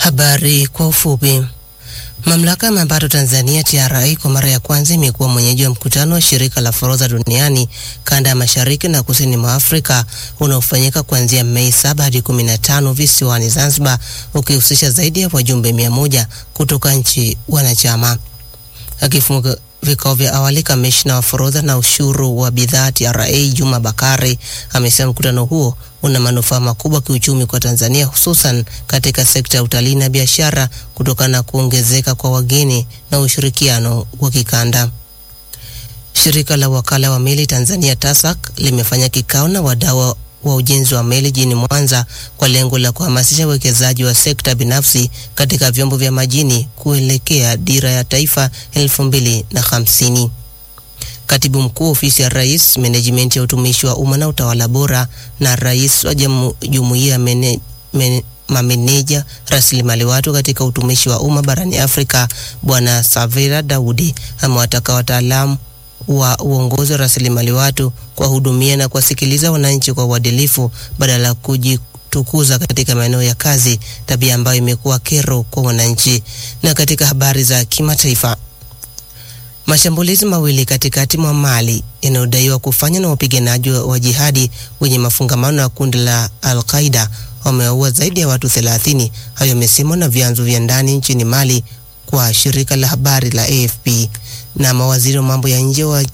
Habari kwa ufupi. Mamlaka ya mapato Tanzania TRA kwa mara ya kwanza imekuwa mwenyeji wa mkutano wa shirika la forodha duniani kanda ya mashariki na kusini mwa Afrika unaofanyika kuanzia Mei saba hadi 15 visiwani Zanzibar, ukihusisha zaidi ya wajumbe mia moja kutoka nchi wanachama. Akifunga vikao vya awali, kamishna wa forodha na ushuru wa bidhaa TRA Juma Bakari amesema mkutano huo una manufaa makubwa kiuchumi kwa Tanzania, hususan katika sekta ya utalii na biashara kutokana na kuongezeka kwa wageni na ushirikiano wa kikanda. Shirika la wakala wa meli Tanzania TASAC limefanya kikao na wadau wa ujenzi wa meli jijini Mwanza kwa lengo la kuhamasisha uwekezaji wa sekta binafsi katika vyombo vya majini kuelekea dira ya taifa elfu mbili na hamsini. Katibu mkuu ofisi ya Rais, menejimenti ya utumishi wa umma na utawala bora, na rais wa jumuiya ya mene, mene, mameneja rasilimali watu katika utumishi wa umma barani Afrika, Bwana Savera Daudi amewataka wataalamu wa uongozi wa rasilimali watu kuwahudumia na kuwasikiliza wananchi kwa uadilifu badala ya kujitukuza katika maeneo ya kazi, tabia ambayo imekuwa kero kwa wananchi. Na katika habari za kimataifa, mashambulizi mawili katikati mwa Mali yanayodaiwa kufanywa na wapiganaji wa jihadi wenye mafungamano na kundi la Al-Qaida wamewaua zaidi ya watu 30. Hayo yamesemwa na vyanzo vya ndani nchini Mali kwa shirika la habari la AFP. Na mawaziri wa mambo ya nje wa,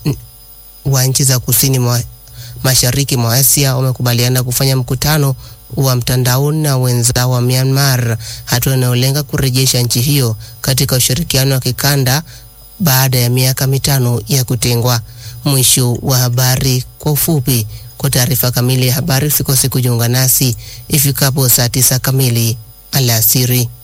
wa nchi za kusini mwa mashariki mwa Asia wamekubaliana kufanya mkutano wa mtandaoni na wenzao wa Myanmar, hatua inayolenga kurejesha nchi hiyo katika ushirikiano wa kikanda baada ya miaka mitano ya kutengwa. Mwisho wa habari kwa ufupi. Kwa taarifa kamili ya habari usikose kujiunga nasi ifikapo saa tisa kamili alasiri.